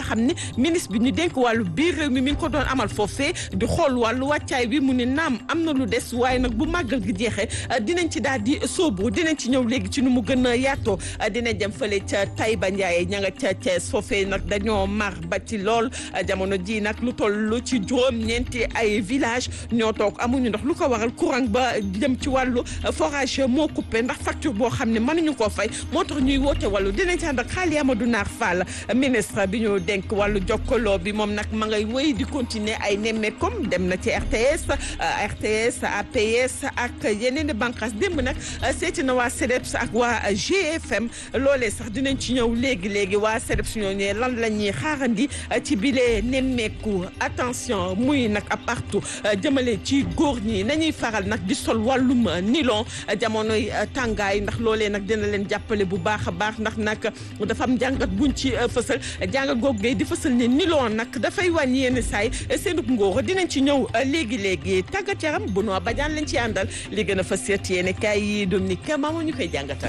xam ne ministre bi ñu dénk wàllu biir réew mi mi ngi ko doon amal foofee di xool wàllu wàccaay bi mu ne naam am na lu des waaye nag bu màggal gi jeexee dinañ ci daal di sóobu dinañ ci ñëw léegi ci nu mu gën a yaatoo dinañ dem fële ca Taïba Ndiaye ña nga ca Thiès foofee nag dañoo mar ba ci lool jamono ji nag lu toll ci juróom-ñeenti ay village ñoo toog amuñu ndox lu ko waral courant ba jëm ci wàllu forage moo coupé ndax facture boo xam ne mënuñu koo fay moo tax ñuy woote wàllu dinañ ci ànd ak Xaali Amadou Naar Fall ministre bi ñu dénk wàllu jokkaloo bi moom nag ma ngay wéy di continuer ay nemmeekom dem na ci RTS RTS APS ak yeneen i bànqaas démb nag seeti na waa CEDEPS ak waa GFM loolee sax dinañ ci ñëw léegi léegi waa CEDEPS ñoo ñëwee lan la ñuy xaarandi ci bile nemmeeku attention muy nag a partout jëmale ci góor ñi nañuy faral nag di sol wàllum nilon jamonoy tàngaay ndax loolee nag dina leen jàppale bu baax a baax ndax nag dafa am jàngat buñ ci fësal jàngat googu di fësal ne nilon nag dafay wàññi yenn saay seenub ngóor dinañ ci ñëw léegi léegi tàggat yaram bu noo bajaan lañ ci àndal li gën a fas seet yéene kaay yi Dominique Kama moo ñu koy jàngatal.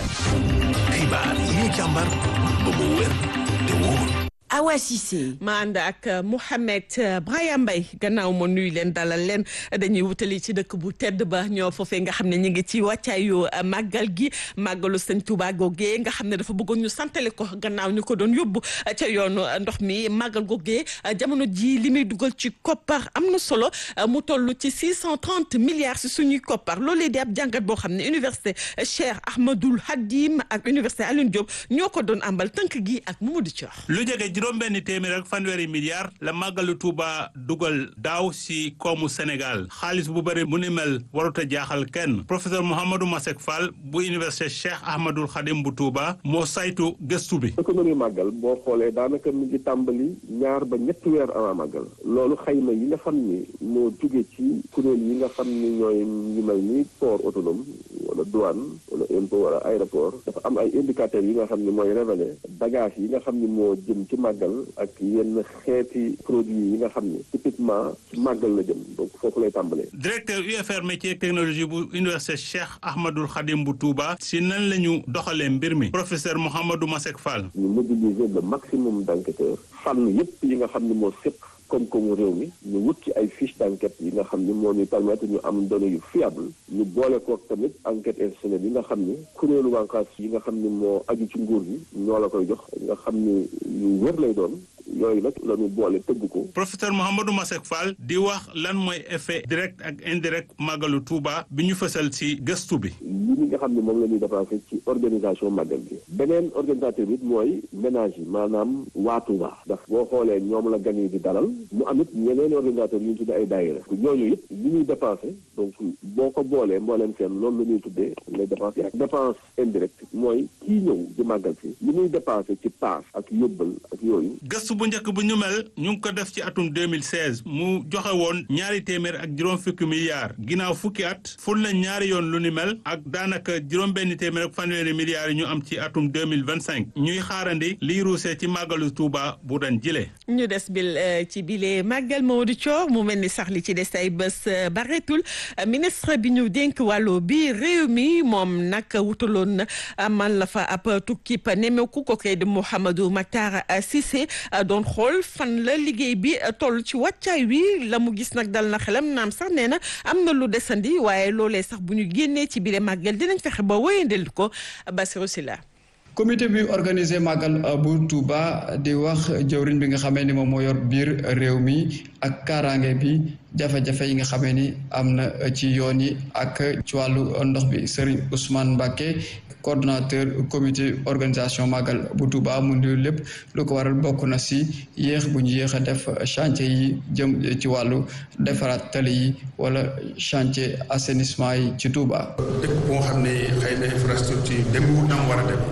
xibaar yi ñu càmbar ba mu wér te wóor. Awa Cissé. ma ànd ak Mouhamed Brahima Mbaye gannaaw ma nuyu leen dalal leen dañuy wutali ci dëkk bu tedd ba ñoo foofee nga xam ne ñu ngi ci wàccaayu màggal gi màggalu sëñ Touba googee nga xam ne dafa bëggoon ñu santale ko gannaaw ñu ko doon yóbbu ca yoonu ndox mi màggal googee jamono ji li muy dugal ci koppar am na solo mu toll ci 630 milliards si suñuy koppar loolee di ab jàngat boo xam ne université Cheikh Ahmadoul Hadim ak université Alioune Diop ñoo ko doon ambal tënk gi ak Mamadou Thior. lu jege juróom benn téeméer ak fanweeri milliards la màggalu Touba dugal daaw si koomu Sénégal xaalis bu bëri bu ni mel warut a jaaxal kenn professeur Mouhamadou Masek Fall bu université Cheikh Ahmadoul Khadim bu Touba moo saytu gëstu bi. économie màggal boo xoolee daanaka mi ngi tàmbali ñaar ba ñetti weer avant màggal loolu xayma yi nga xam ni moo jóge ci kuréel yi nga xam ni ñooy ñu mel ni port autonome wala douane wala impôt wala aéroport dafa am ay indicateurs yi nga xam ni mooy révélé bagage yi nga xam ni moo jëm ci màggal ak yenn xeeti produits yi nga xam ni typiquement ci màggal la jëm donc foofu lay tàmbalee. directeur UFR métier et technologie bu université Cheikh Ahmadoul Khadim bu Touba si nan la ñu doxalee mbir mi professeur Mouhamadou Masek Fall. ñu mobiliser le maximum d'enquêteurs fànn yépp yi nga xam ni moo séq koom-koomu réew mi ñu wut ci ay fiche d'enquête yi nga xam ni moo ñuy permettre ñu am données yu fiable ñu boole kook tamit enquête institutionnelle yi nga xam ni kuréelu wànqaas yi nga xam ni moo aju ci nguur gi ñoo la koy jox nga xam ni yu wër lay doon yooyu nag la ñu boole tëgg ko. professeur Mouhamadou Masek Fall di wax lan mooy effet direct ak indirect màggalu Touba bi ñu fësal ci gëstu bi. li ñi nga xam ne moom la ñuy dépensé ci organisation màggal bi beneen organisateur bi mooy ménage yi maanaam waa Touba ndax boo xoolee ñoom la gan yi di dalal mu am it ñeneen organisateur yu ñu tuddee ay daayira ñooñu it li ñuy dépensé donc boo ko boolee mbooleem seen loolu la ñuy tuddee les dépenses ak dépense indirecte mooy kii ñëw di màggal si li muy dépensé ci paas ak yóbbal ak yooyu gëstu bu njëkk bu ñu mel ñu ngi ko def ci atum 2016 mu joxe woon ñaari téeméer ak juróom fukki milliards ginnaaw fukki at ful na ñaari yoon lu ni mel ak daanaka juróom benn téeméer ak fanweeri milliards yi ñu am ci atum 2025 ñuy xaarandi liy ruusee ci màggalu Touba bu ren jile. ñu des bil ci bile màggal Maodo Thior mu mel ni sax li ci des ay bés bareetul ministre bi ñu dénk wàllu bi réew mi moom nag wutaloon amal la fa ab tukki pa nemeeku ko kay di Mouhamadou Matar Cissé doon xool fan la liggéey bi toll ci wàccaay wi la mu gis nag dal na xelam naam sax nee na am na lu desandi waaye loolee sax bu ñu génnee ci bile màggal dinañ fexe ba wéyandel ko Bassirou Sylla comité bi organisé màggal bu Touba di wax jëwriñ bi nga xamee ni moom moo yor biir réew mi ak kaaraange bi jafe-jafe yi nga xamee ni am na ci yoon yi ak ci wàllu ndox bi Serigne Ousmane Mbacké coordonnateur comité organisation màggal bu Touba mu ndi lépp lu ko waral bokk na si yéex bu ñu yéex a def chantier yi jëm ci wàllu defaraat tali yi wala chantier assainissement yi ci Touba. dëkk boo xam ne xëy na infrastructure demewul nam war a dem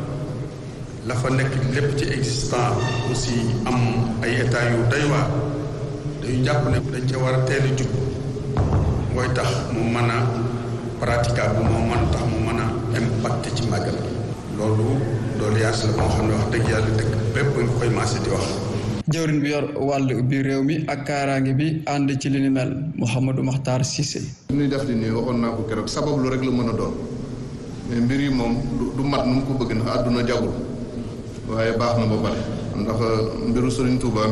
la fa nekk lépp ci existant aussi am ay état yu doy waar dañu jàpp ne dañ ca war a teel a jub mooy tax mu mën a praticable moo mën tax mu mën a impacté ci màggal loolu loolu yaas la moo xam ne wax dëgg yàlla dëkk bépp nga koy maase di wax jëwriñ bi yor wàll bi réew mi ak kaaraange bi ànd ci li ni mel Mouhamadou Makhtar Cissé li ñuy def di nii waxoon naa ko keroog sabab lu rek la mën a doon mais mbir yi moom du mat nu mu ko bëgg na àdduna jagul waaye baax na ba pare ndax mbiru Sëriñ Tuuba